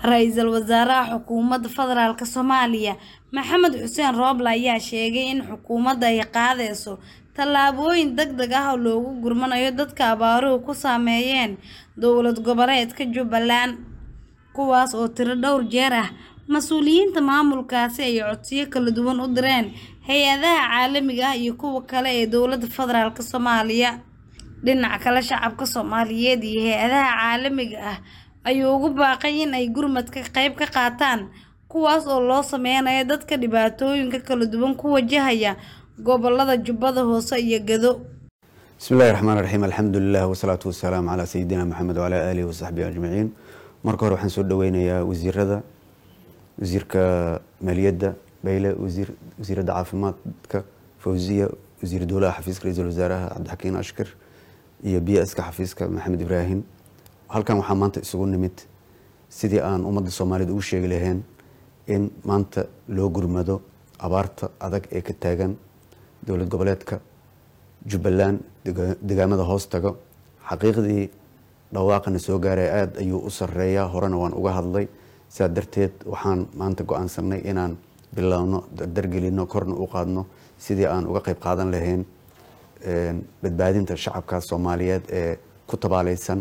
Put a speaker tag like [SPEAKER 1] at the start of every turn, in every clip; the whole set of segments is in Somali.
[SPEAKER 1] Ra'iisul Wasaaraha Xukuumadda Federaalka Soomaaliya Maxamed Xuseen Roble ayaa sheegay in xukuumadda ay qaadayso tallaabooyin degdeg ah oo loogu gurmanayo dadka abaaruhu ku saameeyeen dowlad goboleedka Jubbaland, kuwaas oo tiro dhowr jeer ah mas'uuliyiinta maamulkaasi ay codsiyo kala duwan u direen hay'adaha caalamiga ah iyo kuwa kale ee dowladda federaalk Soomaaliya. Dhinaca kale, shacabka Soomaaliyeed iyo hay'adaha caalamiga ah ayuu ugu baaqay in ay gurmadka qayb ka qaataan, kuwaas oo loo sameynayo dadka dhibaatooyinka kala duwan ku wajahaya gobollada Jubbada Hoose iyo Gedo.
[SPEAKER 2] بسم الله الرحمن الرحيم الحمد لله والصلاة والسلام على سيدنا محمد وعلى آله وصحبه أجمعين marka hore waxaan soo dhaweynayaa wasiirada wasiirka maaliyadda bayle wasiir wasiiradda caafimaadka fawziya wasiir dowlaha xafiiska ra-iisul wasaaraha cabdixakiin ashkar iyo b s ka xafiiska maxamed ibraahim halkan waxaa maanta isugu nimid sidii aan ummadda soomaaliyeed ugu sheegi lahayn in maanta loo gurmado abaarta adag ee ka taagan dowlad goboleedka jubbaland degaamada hoos tago xaqiiqdii dhawaaqana soo gaaray aada ayuu u sareeyaa horena waan uga hadlay sidaa darteed waxaan maanta go-aansanay inaan bilowno dardargelino korna u qaadno sidii aan uga qayb qaadan lahayn badbaadinta shacabka soomaaliyeed ee ku tabaaleysan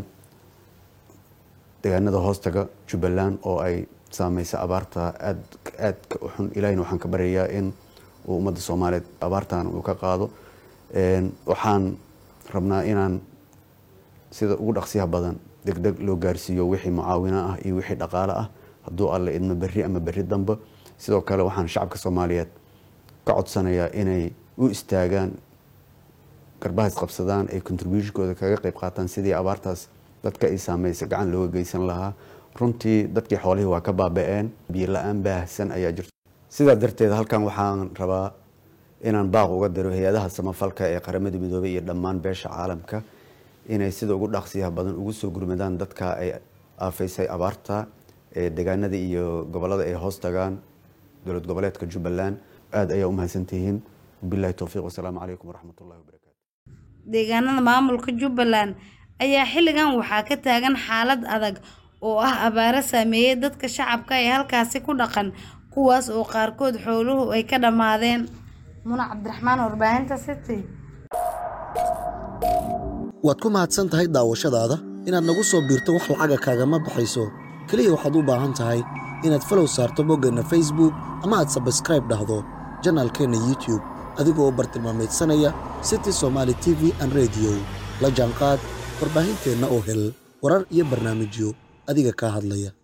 [SPEAKER 2] degaanada hoostaga jubbaland oo ay saameysa abaarta aad aadka u xun ilahina waxaan ka baryayaa in uu ummadda soomaaliyeed abaartan uu ka qaado waxaan rabnaa inaan sida ugu dhaqsiyaha badan degdeg loo gaarsiiyo wixii mucaawino ah iyo wixii dhaqaale ah hadduu alle idmo berri ama berri dambe sidoo kale waxaan shacabka soomaaliyeed ka codsanayaa inay u istaagaan garbahaas qabsadaan ay contributionkooda kaga qayb qaataan sidii abaartaas dadka ay saameysa gacan looga geysan lahaa runtii dadkii xoolihii waa ka baaba-een biyo la-aan baahsan ayaa jirto sidaa darteed halkan waxaan rabaa inaan baaq uga diro hay-adaha samafalka ee qaramada midoobay iyo dhammaan beesha caalamka inay sida ugu dhaqsiyaha badan ugu soo gurmadaan dadka ay aafaysay abaarta ee degaanada iyo gobolada ay hoos tagaan dowlad goboleedka jubbaland aada ayaa u mahadsantihiin wabilahi towfiiq wasalaamu calaykum waraxmat ullahi wabarakaatu
[SPEAKER 1] Deegaanada maamulka Jubbaland ayaa xilligan waxaa ka taagan xaalad adag oo ah abaaro saameeyay dadka shacabka ee halkaasi ku dhaqan kuwaas oo qaarkood xooluhu ay ka dhammaadeen. Muna Cabdiraxmaan warbaahinta City.
[SPEAKER 3] waad ku mahadsan tahay daawashadaada inaad nagu soo biirto wax lacaga kaagama baxayso keliya waxaad u baahan tahay inaad falow saarto boggeenna facebook ama aad sabskraib dhahdo janaalkeenna youtube adigoo u bartilmaamaydsanaya city somaali t v an rediyo la jaanqaad warbaahinteenna oo hel warar iyo barnaamijyo adiga kaa hadlaya